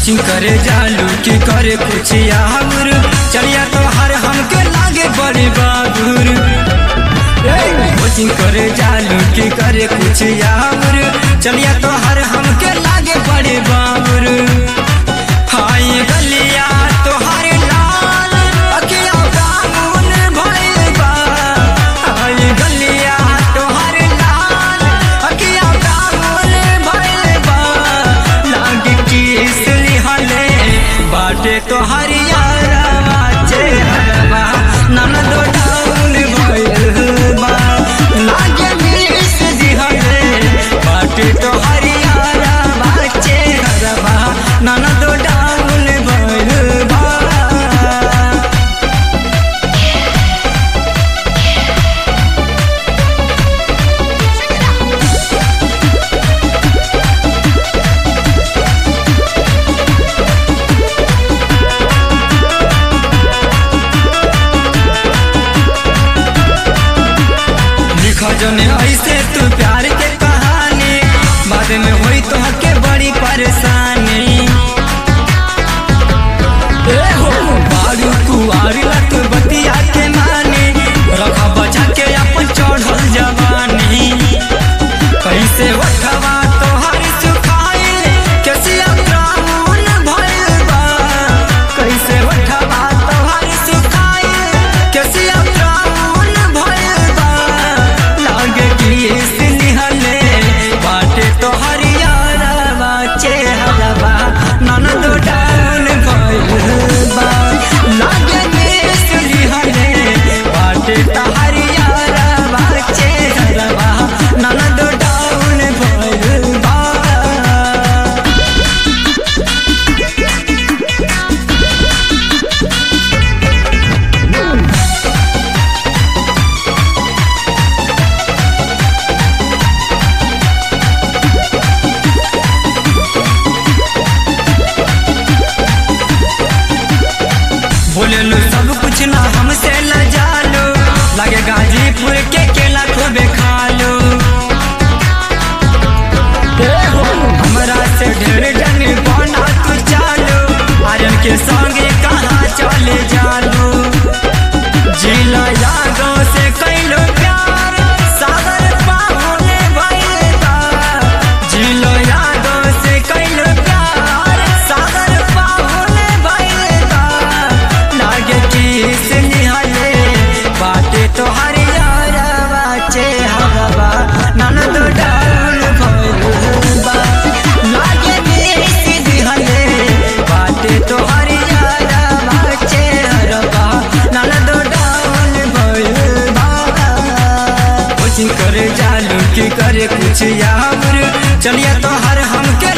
coaching करे जालू की करे कुछ यावर चलिया तो हर हमके लागे बड़ी बाबूर कोचिंग करे जालू की करे कुछ यावर चलिया तो हर हमके लागे बड़ी बाबूर हाय गलिया तो हर लाल अखिया ब्राह्मण भइल बा हाय गलिया तो हर लाल अखिया ब्राह्मण भइल बा लागे किस लिहले बाटे तो हरियारा चेहरवा ननदो डाउन भइल बा लागे किस लिहले बाटे तो हरियारा चेहरवा ननदो डाउन भइल बा लिखा जने ऐसे तू प्यार के कहानी बाद में हुई तो के बड़ी परेशानी ए हो बारू कुआरी लत बतिया के मानी रखा बचा के अपन चढ़ल जवानी कैसे उठवा तोहर सुखाइल कैसिया ब्राह्मण भइल बा कैसे उठवा तोहर सुखाइल कैसिया ब्राह्मण भइल बा लागे किस निहले बाटे तोहर यारवा चेहरवा ननदो डाउन भइल बा लागे किस निहले बाटे तोहर यारवा चेहरवा ननदो डाउन भइल बा बोले लो सब कुछ ना हमसे ल जालो लगे गाजीपुर के केला खूबे खा लो ए हो, हमरा से ढेर जन बना तू चालो आर्यन के संगे कहाँ चले जालो जिला यादों से कैलो प्यार सागर पाहुने भइल बा जिलो यादों से कैलो प्यार सागर पाहुने भइल बा लागे किस निहले बाटे तो हरियारवा चेहरवा ननदो डाउन भइल बा लागे किस निहले बाटे तो हरियारवा चेहरवा ननदो डाउन भइल बा कोचिंग करे जालू की करे कुछ यावर चलिए तो हर हमके